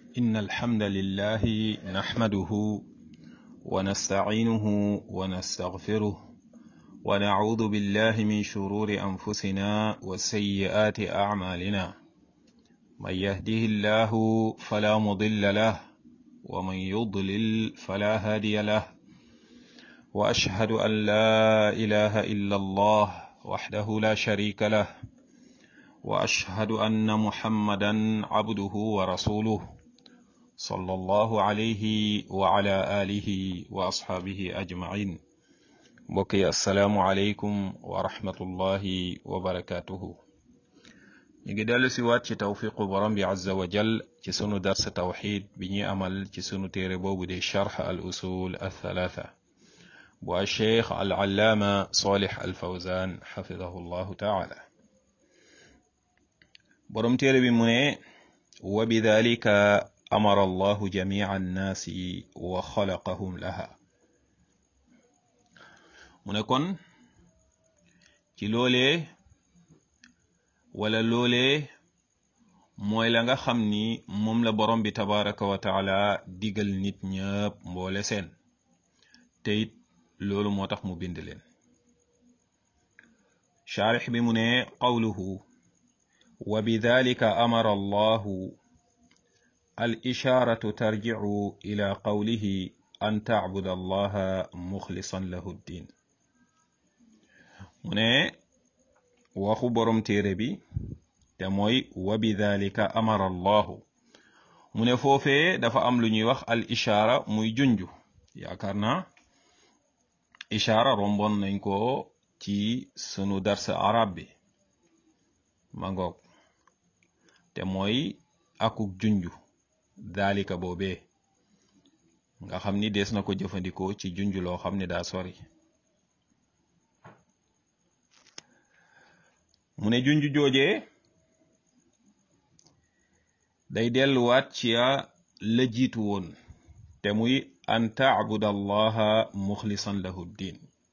إن الحمد لله نحمده ونستعينه ونستغفره ونعوذ بالله من شرور أنفسنا وسيئات أعمالنا من يهده الله فلا مضل له ومن يضلل فلا هادي له وأشهد أن لا إله إلا الله وحده لا شريك له واشهد ان محمدا عبده ورسوله صلى الله عليه وعلى اله واصحابه اجمعين بقي السلام عليكم ورحمه الله وبركاته نيجي دالو سي وات توفيق برام بي عز وجل ci sunu dars tawhid bi ñuy amal ci sunu téere boobu di sharh al usul althalatha bu alcheikh al allaama salih al fawzan xafidahu llahu taala borom téere bi mu ne wa bidalika amara allahu jamia annaasi wa xalaqahum laha mu ne kon ci loolee wala loolee mooy la nga xam ni moom la borom bi tabaraka wa taala digal nit ñëpp mboole seen te it loolu moo tax mu bind leen shaarix bi mu ne qawluhu وبذلك أمر الله الإشارة ترجع إلى قوله أن تعبد الله مخلصا له الدين من waxu borom téere bi te mooy wa bidalika amara allahu mu ne foofee dafa am lu ñuy wax al ishaara muy junju yaakaar naa ishaara rombon nañ ko ci sunu darsa arab bi ma ngoog te mooy akuk junju daalika boobee nga xam ni dees na ko jëfandikoo ci junju loo xam ne daa sori mu ne junju joojee day delluwaat ci la jiitu woon te muy an taabud allaha muxlisan lahu ddin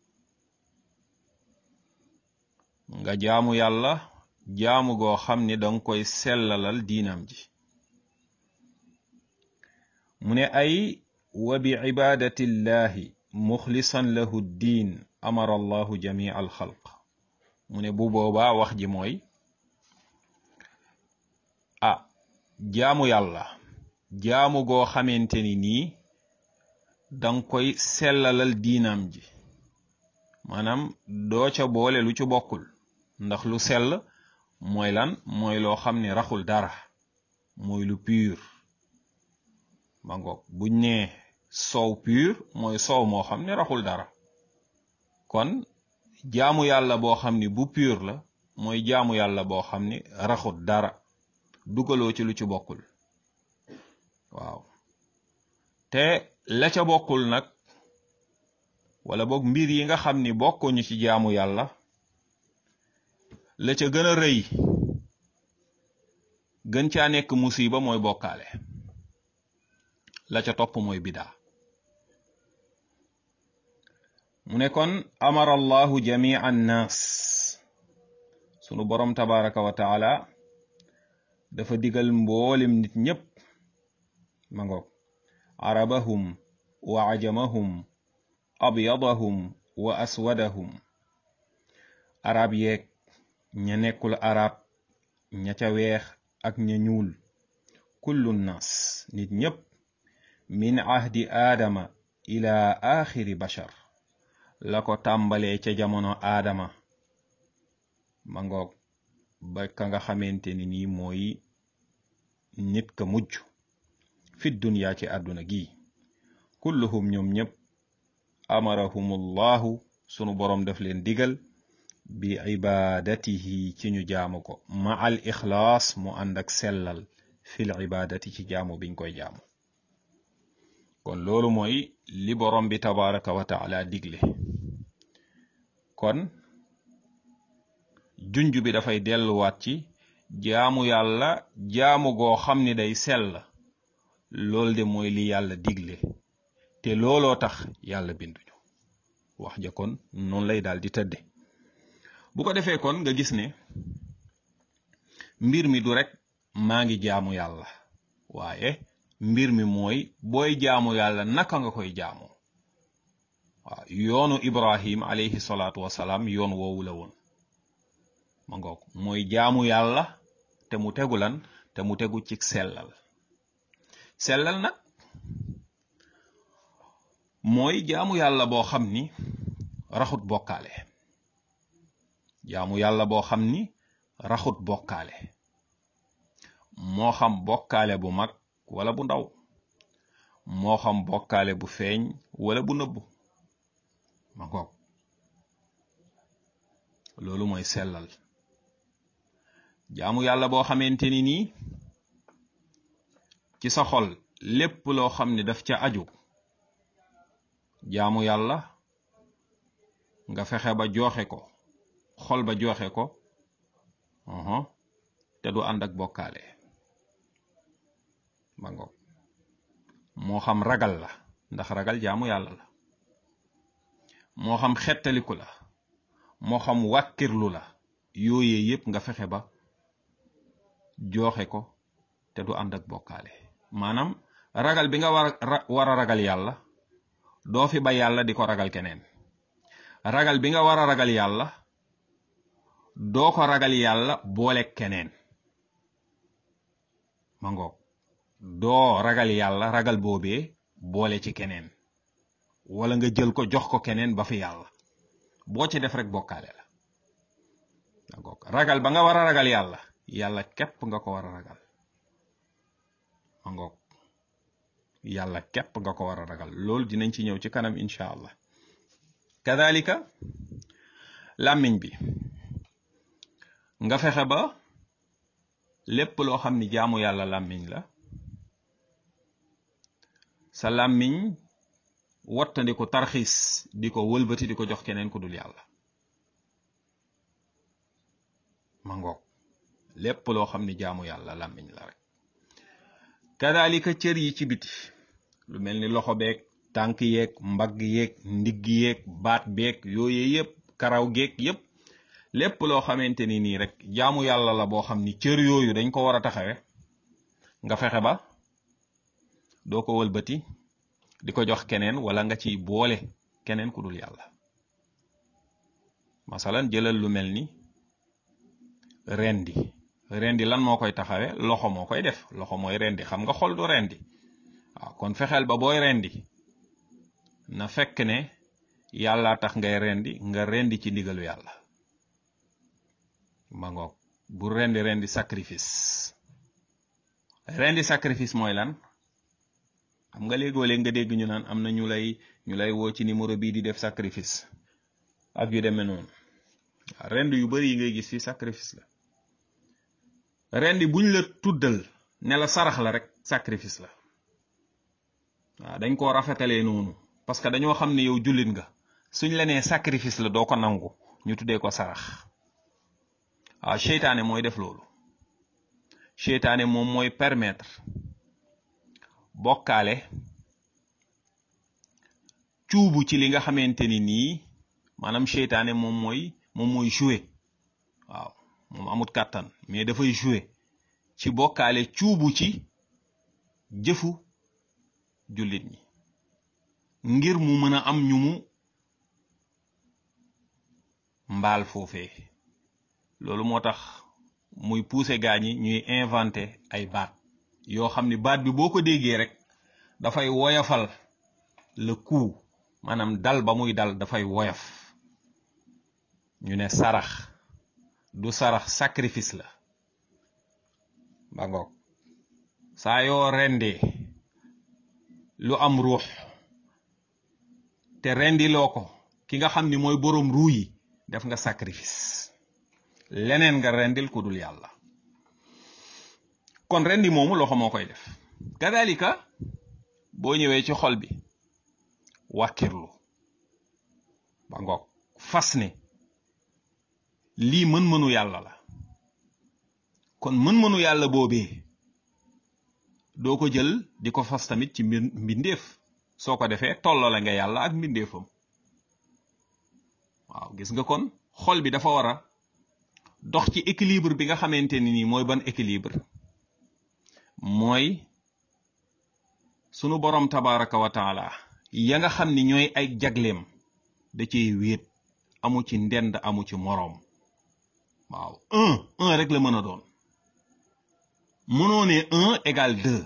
nga jaamu yàlla jaamu goo xam ni danga koy sellalal diinam ji mu ne ay wa bi ibadati llahi muxlisan lahu ddin amara allahu jamia alxalq mu ne bu boobaa wax ji mooy ah jaamu yàlla jaamu goo xamante ni nii danga koy sellalal diinam ji maanaam doo ca boole lu ci bokkul ndax lu sell mooy lan mooy loo xam ne raxul dara mooy lu pur ma ngoog buñ ne soow pur mooy soow moo xam ne raxul dara kon jaamu yàlla boo xam ni bu pur la mooy jaamu yàlla boo xam ni raxul dara dugaloo ci lu ci bokkul waaw te la ca bokkul nag wala boog mbir yi nga xam ni bokkuñu ci jaamu yàlla la ca gën a rëy gën caa nekk musiba mooy bokkaale la ca topp mooy bidaa mu ne kon amara allahu jamia annaas sunu borom tabaraka wa taala dafa digal mboolem nit ñépp ma ngoog arabahum wa ajamahum abyadahum wa aswadahum arab yeeg ña nekkul arab ña ca weex ak ña ñuul kullu nas nit ñépp min ahdi aadama ila axiri bashar la ko tàmbalee ca jamono aadama ma ngoog ba ka nga xamante ni nii mooy nit ka mujj fi dunya ci àdduna gi kulluhum ñoom ñépp amarahumullahu sunu boroom daf leen digal bi ibadatihi ci ñu jaamu ko ma al ixlaas mu ànd ak sellal fil ibadati ci jaamu biñ koy jaamu kon loolu mooy li borom bi tabaraka wa taala digle kon junj bi dafay delluwaat ci jaamu yàlla jaamu goo xam ni day sell loolu de mooy li yàlla digle te looloo tax yàlla binduñu wax ja kon noonu lay daal di tëdde bu ko defee kon nga gis ne mbir mi du rek maa ngi jaamu yàlla waaye mbir mi mooy booy jaamu yàlla naka nga koy jaamu waaw yoonu ibrahim alayhi salaatu wasalaam yoon woowu la woon ma ngoog mooy jaamu yàlla te mu tegu lan te mu tegu ci sellal sellal nag mooy jaamu yàlla boo xam ni raxut bokkaale jaamu yàlla boo xam ni raxut bokkaale moo xam bokkaale bu mag wala bu ndaw moo xam bokkaale bu feeñ wala bu nëbbu ma ngoog loolu mooy sellal jaamu yàlla boo xamante ni nii ci sa xol lépp loo xam ne daf ca aju jaamu yàlla nga fexe ba joxe ko xol ba joxe ko te du ànd ak bokkaale ma ngoog moo xam ragal la ndax ragal jaamu yàlla la moo xam xettaliku la moo xam wàkkirlu la yooyee yépp nga fexe ba joxe ko te du ànd ak bokkaale maanaam ragal bi nga war a war a ragal yàlla doo fi ba yàlla di ko ragal keneen ragal bi nga war a ragal yàlla doo ko ragal yàlla boole keneen ma ngoog doo ragal yàlla ragal boobee boole ci keneen wala nga jël ko jox ko keneen ba fi yàlla boo ci def rek bokkaale la ma ngoog ragal ba nga war a ragal yàlla yàlla képp nga ko war a ragal ma ngoog yàlla képp nga ko war a ragal loolu dinañ ci ñëw ci kanam incha allah kadalika làmmiñ bi nga fexe ba lépp loo xam ni jaamu yàlla làmmiñ la sa làmmiñ wattandiku tarxiis di ko wëlbati di ko jox keneen ku dul yàlla ma ngoog lépp loo xam ni jaamu yàlla làmmiñ la rek kadalika cër yi ci biti lu mel ni loxo beeg tànk yeeg mbagg yeeg ndigg yeeg baat beeg yooye yépp karaw geeg yépp lépp loo xamante ni nii rek jaamu yàlla la boo xam ni cër yooyu dañ ko war a taxawe nga fexe ba doo ko wëlbati di ko jox keneen wala nga ciy boole keneen ku dul yàlla masalan jëlal lu mel ni rendi rendi lan moo koy taxawe loxo moo koy def loxo mooy rendi xam nga xol du rendi waaw kon fexeel ba booy rendi na fekk ne yàlla tax ngay rendi nga rendi ci ndigalu yàlla ma ngoog bu rendi rendi sacrifice rendi sacrifice mooy lan xam nga léegoo léeg nga dégg ñu naan am na ñu lay ñu lay woo ci numéro bii di def sacrifice ak yu demee noonu waaw rendi yu bari yi ngay gis fi sacrifice la rendi buñ la tuddal ne la sarax la rek sacrifice la waaw dañ koo rafetalee noonu parce que dañoo xam ne yow jullit nga suñ la nee sacrifice la doo ko nangu ñu tuddee ko sarax waaw seytaane mooy def loolu seytaane moom mooy permettre bokkaale cuubu ci li nga xamante ni nii maanaam seytaane moom mooy moom mooy jouer waaw moom amut kàttan mais dafay jouer ci bokkaale cuubu ci jëfu jullit ñi ngir mu mën a am ñu mu mbaal foofee loolu moo tax muy pousser gaa ñi ñuy inventer ay baat yoo xam ni baat bi boo ko déggee rek dafay woyafal le coup maanaam dal ba muy dal dafay woyaf ñu ne sarax du sarax sacrifice la ba ngoog saa yoo rendee lu am ruux te rendiloo ko ki nga xam ni mooy boroom ruu yi def nga sacrifice leneen nga rendil ku dul yàlla kon rendi moomu loxo moo koy def kadalika boo ñëwee ci xol bi wàkkirlu ba ngoog fas ne lii mën-mënu yàlla la kon mën-mënu yàlla boobee doo ko jël di ko fas tamit ci mbir mbindeef soo ko defee tollale nga yàlla ak mbindeefam waaw gis nga kon xol bi dafa war a dox ci équilibre bi nga xamante ni nii mooy ban équilibre mooy sunu borom tabaraka wa taala ya nga xam ni ñooy ay jagleem da ciy wéet amu ci ndend amu ci moroom waaw un un rek la mën a doon mënoo ne un égal deux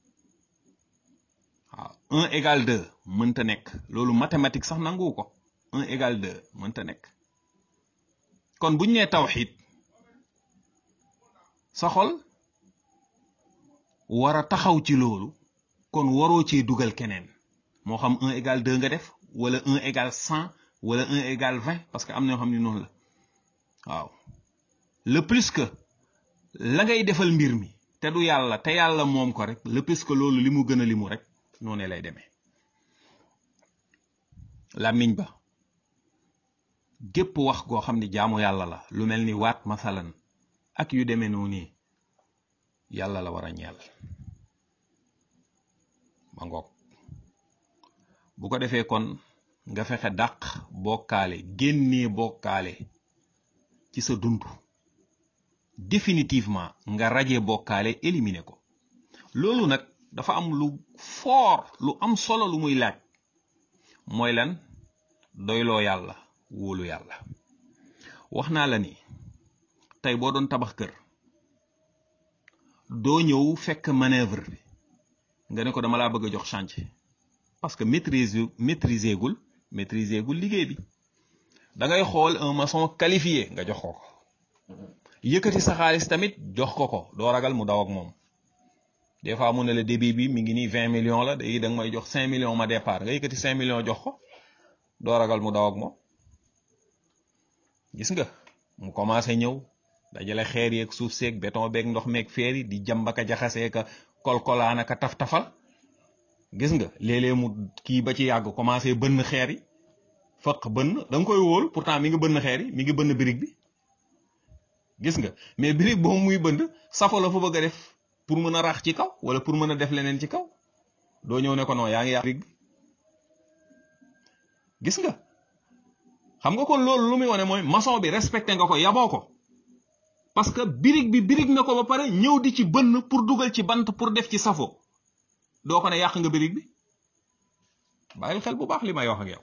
waaw un égal deux mënta nekk loolu mathématique sax nangu ko un égal deux mënta nekk kon buñ nee tawxid sa xol war a taxaw ci loolu kon waroo cee dugal keneen moo xam un égal deux nga def wala un égal cent wala un égal vingt parce que am na yoo xam ne noonu la waaw le plus que la ngay defal mbir mi te du yàlla te yàlla moom ko rek le plus que loolu li mu gën a limu rek noonu lay demee làmmiñ ba gépp wax goo xam ni jaamu yàlla la lu mel ni waat masalan ak yu demee noonu yàlla la war a ñeel ma ngoog bu ko defee kon nga fexe dàq bokkaale génnee bokkaale ci sa dund définitivement nga raje bokkaale éliminer ko loolu nag dafa am lu fort lu am solo lu muy laaj mooy lan doyloo yàlla wóolu yàlla wax naa la ni tey boo doon tabax kër doo ñëw fekk manœuvre bi nga ne ko dama laa bëgg a jox chantier parce que maîtrise maîtriser gul maîtriser gul liggéey bi da ngay xool un maçon qualifié nga jox ko ko yëkkati sa xaalis tamit jox ko ko doo ragal mu daw ak moom des fois mu ne la débit bi mi ngi nii vingt millions la day da nga may jox cinq millions ma départ nga yëkkati cinq millions jox ko doo ragal mu daw ak moom gis nga mu commencé ñëw dajale xeer yeeg suuf seeg béton beeg ndox meeg feer yi di jàmbaka jaxasee ka kolkolaan ka taf-tafal gis nga léeg-léeg mu kii ba ci yàgg commencé bënn xeer yi fëq bënn da nga koy wóolu pourtant mi ngi bënn xeer yi mi ngi bënn birig bi gis nga mais birig boobu muy bënd safo la fa bëgg a def pour mën a rax ci kaw wala pour mën a def leneen ci kaw doo ñëw ne ko non yaa ngi yàq birig bi gis nga xam nga kon loolu lu muy wane mooy maçon bi respecté nga ko yaboo ko parce que birig bi birig na ko ba pare ñëw di ci bënn pour dugal ci bant pour def ci safo doo ko ne yàq nga birig bi bàyyil xel bu baax li may wax ak yow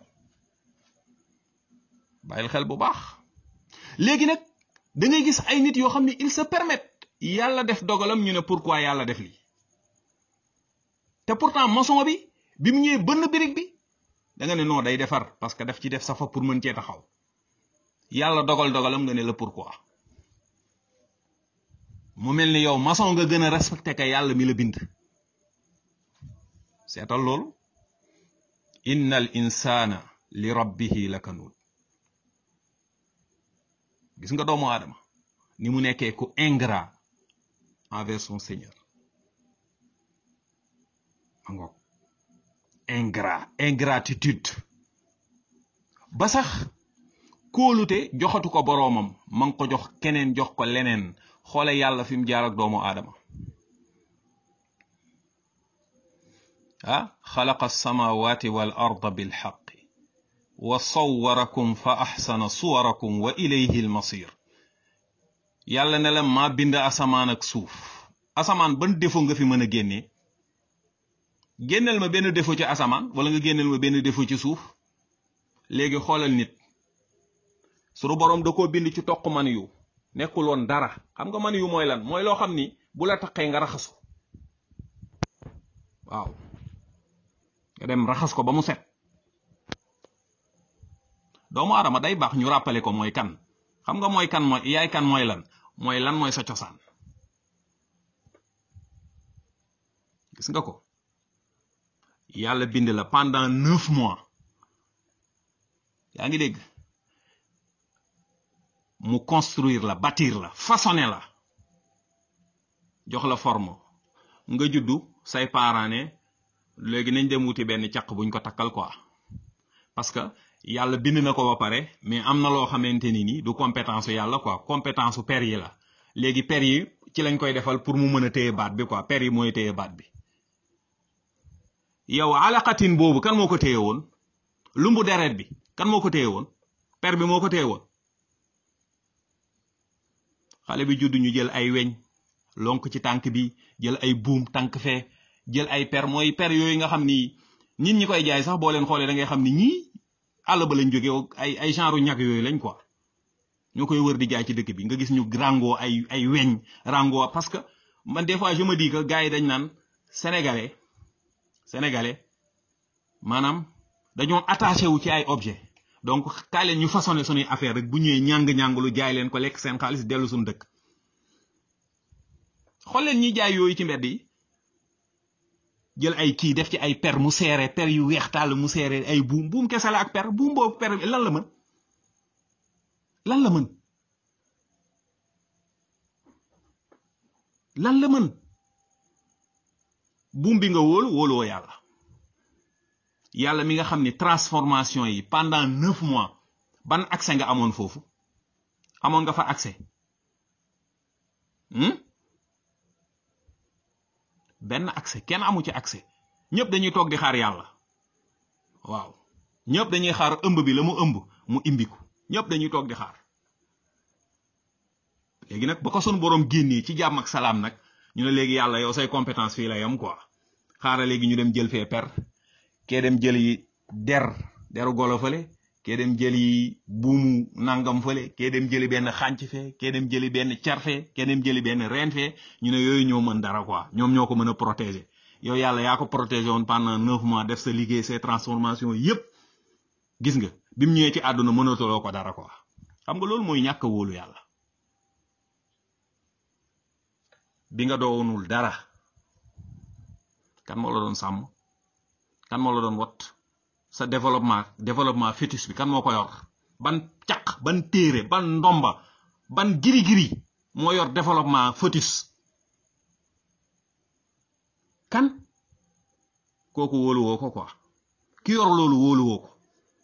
bàyyil xel bu baax léegi nag da ngay gis ay nit yoo xam ne il se permettent yàlla def dogalam ñu ne pourquoi yàlla def lii te pourtant maçon bi bi mu ñëwee bënn birig bi da nga ne non day defar parce que daf ci def safa pour mën cee taxaw yàlla dogal dogalam nga ne la pourquoi mu mel ni yow maçon nga gën a respecté ka yàlla mi la bind seetal loolu inna al insana li rabbihi lakanud gis nga doomu aadama ni mu nekkee ku ingrat envers son seigneur angoog ingrat ingratitude ba sax kóolute joxatu ko boroomam ma ngi ko jox keneen jox ko leneen xoole yàlla fi mu jaar ak doomu aadama ah xalaqa alsamawati wal arda bilxaqi wa sawwarakum fa axsana suwarakum wa ilayhi almasir yàlla ne la maa bind asamaan ak suuf asamaan ban défaut nga fi mën a génnee génneel ma benn défaut ci asamaan wala nga génneel ma benn défaut ci suuf léegi xoolal nit sunu boroom da koo bind ci toq man yu nekkul woon dara xam nga man yu mooy lan mooy loo xam ni bu la taqee nga raxasu waaw nga dem raxas ko ba mu set doomu aadama day baax ñu rappelé ko mooy kan xam nga mooy kan mooy yaay kan mooy lan mooy lan mooy sa cosaan gis nga ko yàlla bind la pendant neuf mois yaa ngi dégg mu construire la bâtir la façonner la jox la forme nga juddu say parents ne léegi nañ dem wuti benn caq buñ ko takkal quoi parce que yàlla bind na ko ba pare mais am na loo xamante ni ni du compétence yàlla quoi compétence per yi la léegi per yi ci lañ koy defal pour mu mën a téye baat bi quoi per yi mooy téye baat bi yow alaqatin boobu kan moo ko téye woon lumbu deret bi kan moo ko téye woon per bi moo ko téye woon xale bi judd ñu jël ay weñ lonk ci tànk bi jël ay buum tànk fee jël ay per mooy per yooyu nga xam ni nit ñi koy jaay sax boo leen xoolee da ngay xam ni ñii àll ba lañ jóge ay ay genre ñag yooyu lañ quoi ñoo koy wër di jaay ci dëkk bi nga gis ñu rango ay ay weñ rango parce que man des fois je me dis que gars yi dañ naan sénégalais sénégalais maanaam dañoo attaché wu ci ay objet donc kaay leen ñu façonné suñuy affaire rek bu ñëwee ñàng-ñàng lu jaay leen ko lekk seen xaalis dellu suñu dëkk xool leen ñiy jaay yooyu ci mbedd yi jël ay kii def ci ay per mu seere per yu weex tàll mu seere ay buum buum kese la ak per buum boobu per lan la mën lan la mën lan la mën buum bi nga wóolu wóoluwoo yàlla yàlla mi nga xam ni transformation yi pendant neuf mois ban accès nga amoon foofu amoon nga fa accès benn accès kenn amu ci accès ñëpp dañuy toog di xaar yàlla waaw ñëpp dañuy xaar ëmb bi la mu ëmb mu imbiku ñëpp dañuy toog di xaar léegi nag ba ko sunu borom génnee ci jàmm ak salaam nag ñu ne léegi yàlla yow say compétence fii la yam quoi xaaral léegi ñu dem jël fee per kee dem jëli der deru golo fële kee dem jëli buumu nangam fële kee dem jëli benn xànc fee kee dem jëli benn car fee kee dem jëli benn reen fee ñu ne yooyu ñoo mën dara quoi ñoom ñoo ko mën a protéger yow yàlla yaa ko protéger woon pendant neuf mois def sa liggéey ces transformations yépp gis nga bi mu ñëwee ci àdduna mënatuloo ko dara quoi xam nga loolu mooy ñàkk a wóolu yàlla bi nga doonul dara kan moo la doon sàmm kan moo la doon wat sa développement développement fœtus bi kan moo ko yor ban caq ban téere ban ndomba ban giri-giri moo yor développement fœtus kan kooku wóoluwoo ko quoi ki yor loolu wóoluwoo ko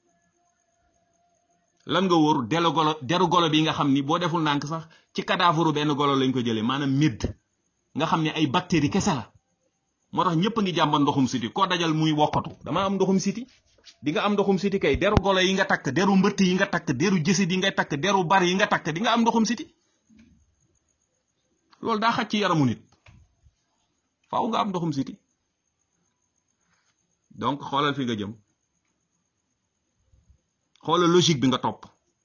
lan nga wóor delu golo deru golo bi nga xam ni boo deful ndànk sax ci cadavre benn golo lañ ko jëlee maanaam médd nga xam ne ay bactéries kese la moo tax ñëpp a ngi jàmbat ndoxum siti koo dajal muy wokkatu dama am ndoxum siti di nga am ndoxum siti kay deru golo yi nga takk deru mbëtt yi nga takk deru jësit yi nga takk deru bar yi nga takk di nga am ndoxum siti loolu daa xaj ci yaramu nit faaw nga am ndoxum siti donc xoolal fi nga jëm xoolal logique bi nga topp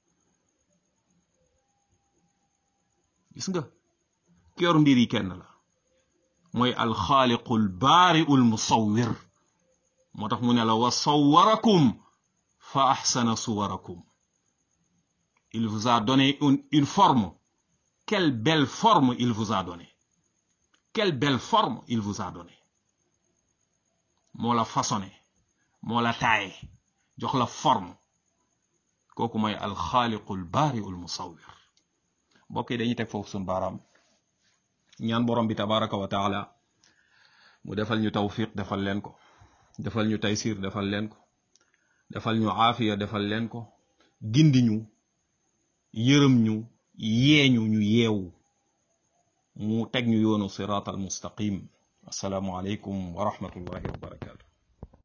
gis nga ki yor mbir yi kenn la mooy alxaaliqul baariul musawwir moo tax mu ne la wa sawwarakum fa ahsana suwarakum il vous a donné une une forme quelle belle forme il vous a donné quelle belle forme il vous a donné moo la façonné moo la taaye jox la forme kooku mooy alxaaliqul baariul musawwir mbokk yi dañuy teg foofu suñu baaraam ñaan borom bi tabaraka wa taala mu defal ñu tawfiq defal leen ko defal ñu taysir defal leen ko defal ñu aafiya defal leen ko gindi ñu yërëm ñu yeeñu ñu yeewu mu teg ñu yoonu siraat al mustaqim assalaamu aleykum wa rahmatullahi wa barakatu